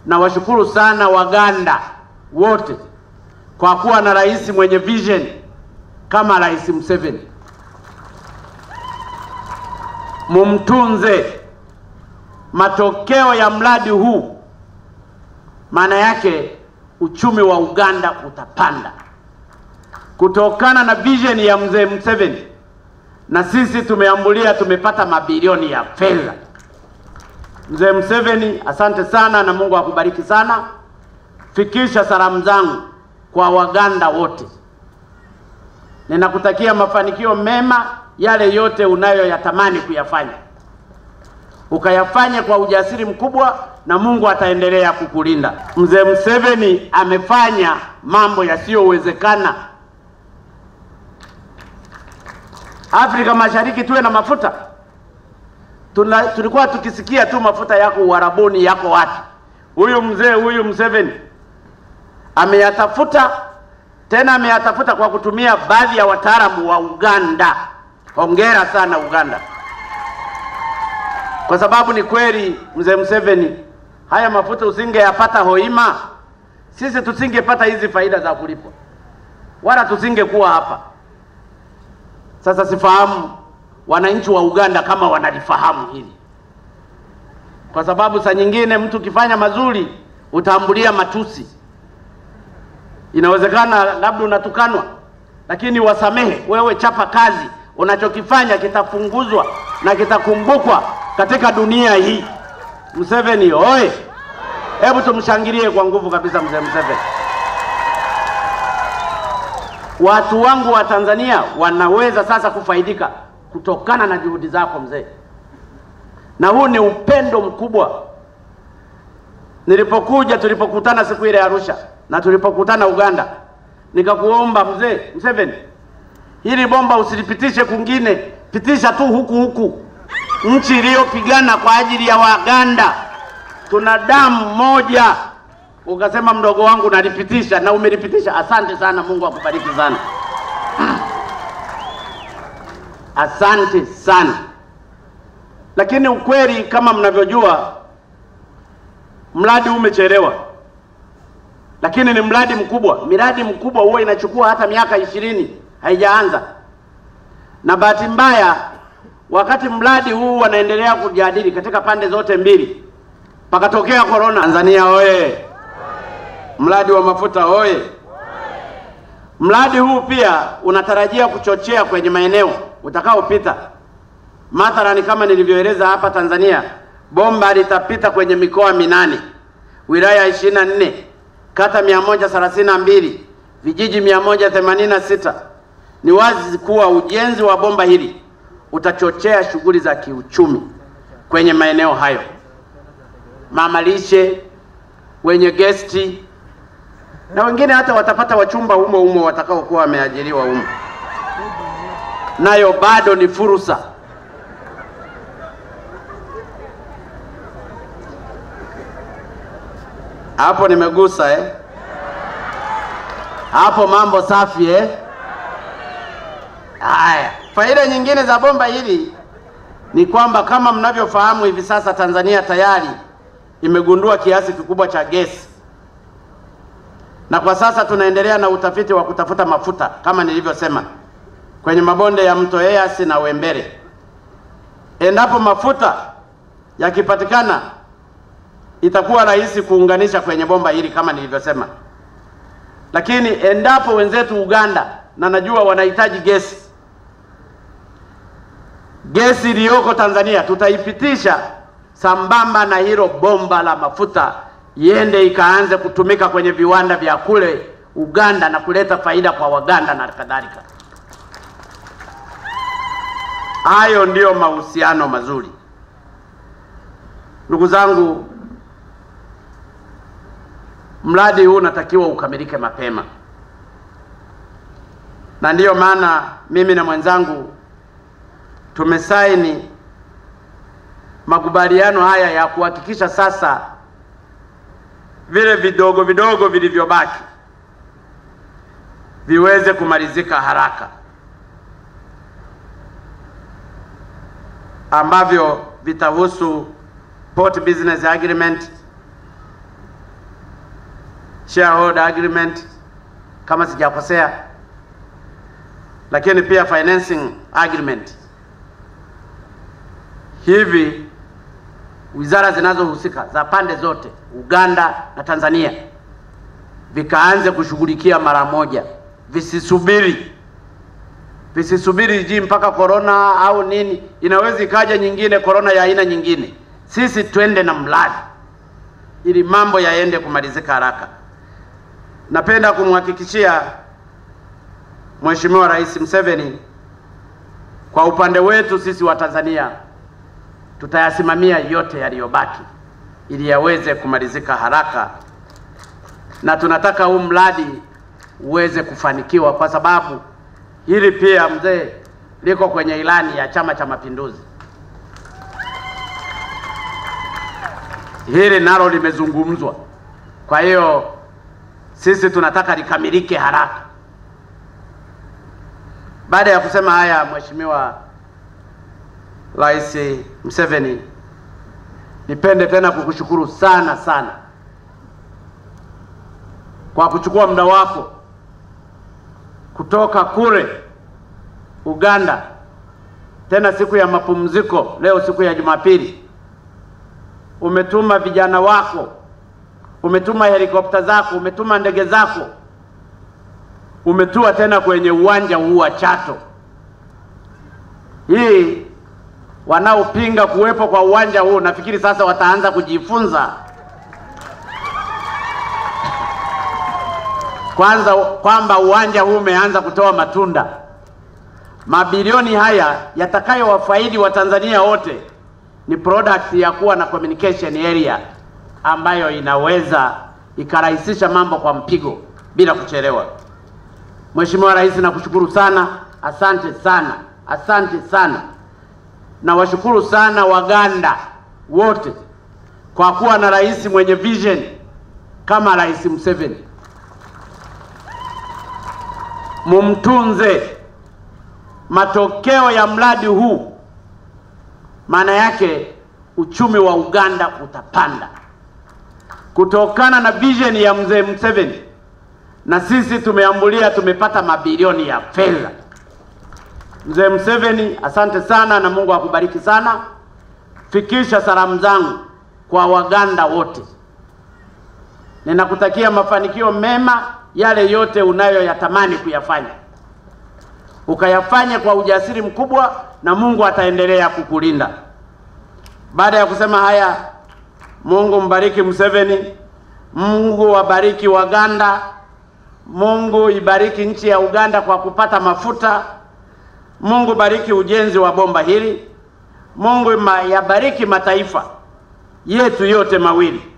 Nawashukuru sana Waganda wote kwa kuwa na rais mwenye vision kama Rais Museveni. Mumtunze. Matokeo ya mradi huu maana yake uchumi wa Uganda utapanda kutokana na vision ya mzee Museveni, na sisi tumeambulia, tumepata mabilioni ya fedha. Mzee Museveni, asante sana na Mungu akubariki sana. Fikisha salamu zangu kwa Waganda wote. Ninakutakia mafanikio mema, yale yote unayoyatamani kuyafanya ukayafanye kwa ujasiri mkubwa, na Mungu ataendelea kukulinda. Mzee Museveni amefanya mambo yasiyowezekana. Afrika Mashariki tuwe na mafuta Tuna, tulikuwa tukisikia tu mafuta yako Uarabuni yako wapi. Huyu mzee huyu Museveni ameyatafuta tena, ameyatafuta kwa kutumia baadhi ya wataalamu wa Uganda. Hongera sana Uganda, kwa sababu ni kweli mzee Museveni, haya mafuta usingeyapata Hoima, sisi tusingepata hizi faida za kulipwa, wala tusingekuwa hapa. Sasa sifahamu wananchi wa Uganda kama wanalifahamu hili, kwa sababu saa nyingine mtu ukifanya mazuri utaambulia matusi. Inawezekana labda unatukanwa, lakini wasamehe. Wewe chapa kazi, unachokifanya kitapunguzwa na kitakumbukwa katika dunia hii. Museveni oye! Hebu tumshangilie kwa nguvu kabisa mzee Museveni. Watu wangu wa Tanzania wanaweza sasa kufaidika kutokana na juhudi zako mzee, na huu ni upendo mkubwa. Nilipokuja, tulipokutana siku ile Arusha na tulipokutana Uganda, nikakuomba mzee Museveni, hili bomba usilipitishe kwingine, pitisha tu huku huku, nchi iliyopigana kwa ajili ya Waganda, tuna damu moja. Ukasema mdogo wangu, nalipitisha na umelipitisha. Asante sana, Mungu akubariki sana. Asante sana. Lakini ukweli kama mnavyojua, mradi umechelewa, lakini ni mradi mkubwa. Miradi mkubwa huwa inachukua hata miaka ishirini haijaanza, na bahati mbaya, wakati mradi huu wanaendelea kujadili katika pande zote mbili, pakatokea korona. Tanzania oye! Mradi wa mafuta oye! Mradi huu pia unatarajia kuchochea kwenye maeneo utakaopita. Mathalani, kama nilivyoeleza hapa Tanzania, bomba litapita kwenye mikoa minane, wilaya ishirini na nne, kata mia moja thelathini na mbili, vijiji mia moja themanini na sita. Ni wazi kuwa ujenzi wa bomba hili utachochea shughuli za kiuchumi kwenye maeneo hayo, mama lishe, wenye gesti na wengine hata watapata wachumba humo humo watakaokuwa wameajiriwa humo, nayo bado ni fursa. Hapo nimegusa eh? Hapo mambo safi eh? Haya, faida nyingine za bomba hili ni kwamba kama mnavyofahamu hivi sasa Tanzania tayari imegundua kiasi kikubwa cha gesi na kwa sasa tunaendelea na utafiti wa kutafuta mafuta kama nilivyosema kwenye mabonde ya mto Eyasi na Wembere. Endapo mafuta yakipatikana, itakuwa rahisi kuunganisha kwenye bomba hili kama nilivyosema. Lakini endapo wenzetu Uganda, na najua wanahitaji gesi, gesi iliyoko Tanzania tutaipitisha sambamba na hilo bomba la mafuta iende ikaanze kutumika kwenye viwanda vya kule Uganda na kuleta faida kwa Waganda na kadhalika. Hayo ndiyo mahusiano mazuri. Ndugu zangu, mradi huu unatakiwa ukamilike mapema, na ndiyo maana mimi na mwenzangu tumesaini makubaliano haya ya kuhakikisha sasa vile vidogo vidogo vilivyobaki viweze kumalizika haraka, ambavyo vitahusu port business agreement, shareholder agreement kama sijakosea, lakini pia financing agreement. Hivi wizara zinazohusika za pande zote Uganda na Tanzania vikaanze kushughulikia mara moja, visisubiri visisubiri ji mpaka korona au nini, inaweza ikaja nyingine korona ya aina nyingine. Sisi twende na mradi ili mambo yaende kumalizika haraka. Napenda kumhakikishia Mheshimiwa Rais Museveni, kwa upande wetu sisi wa Tanzania tutayasimamia yote yaliyobaki ili yaweze kumalizika haraka, na tunataka huu mradi uweze kufanikiwa, kwa sababu hili pia mzee liko kwenye ilani ya Chama cha Mapinduzi. Hili nalo limezungumzwa, kwa hiyo sisi tunataka likamilike haraka. Baada ya kusema haya, Mheshimiwa Rais Museveni, nipende tena kukushukuru sana sana kwa kuchukua muda wako kutoka kule Uganda, tena siku ya mapumziko, leo siku ya Jumapili, umetuma vijana wako, umetuma helikopta zako, umetuma ndege zako, umetua tena kwenye uwanja huu wa Chato. Hii wanaopinga kuwepo kwa uwanja huu nafikiri sasa wataanza kujifunza kwanza kwamba uwanja huu umeanza kutoa matunda. Mabilioni haya yatakayowafaidi Watanzania wote ni product ya kuwa na communication area ambayo inaweza ikarahisisha mambo kwa mpigo bila kuchelewa. Mheshimiwa Rais, nakushukuru sana, asante sana, asante sana. Nawashukuru sana Waganda wote kwa kuwa na rais mwenye vision kama Rais Museveni. Mumtunze. Matokeo ya mradi huu maana yake uchumi wa Uganda utapanda kutokana na vision ya mzee Museveni, na sisi tumeambulia, tumepata mabilioni ya fedha. Mzee Museveni, asante sana na Mungu akubariki sana. Fikisha salamu zangu kwa Waganda wote, ninakutakia mafanikio mema yale yote unayoyatamani kuyafanya ukayafanya kwa ujasiri mkubwa, na Mungu ataendelea kukulinda. Baada ya kusema haya, Mungu mbariki Museveni, Mungu wabariki Waganda, Mungu ibariki nchi ya Uganda kwa kupata mafuta, Mungu bariki ujenzi wa bomba hili, Mungu yabariki mataifa yetu yote mawili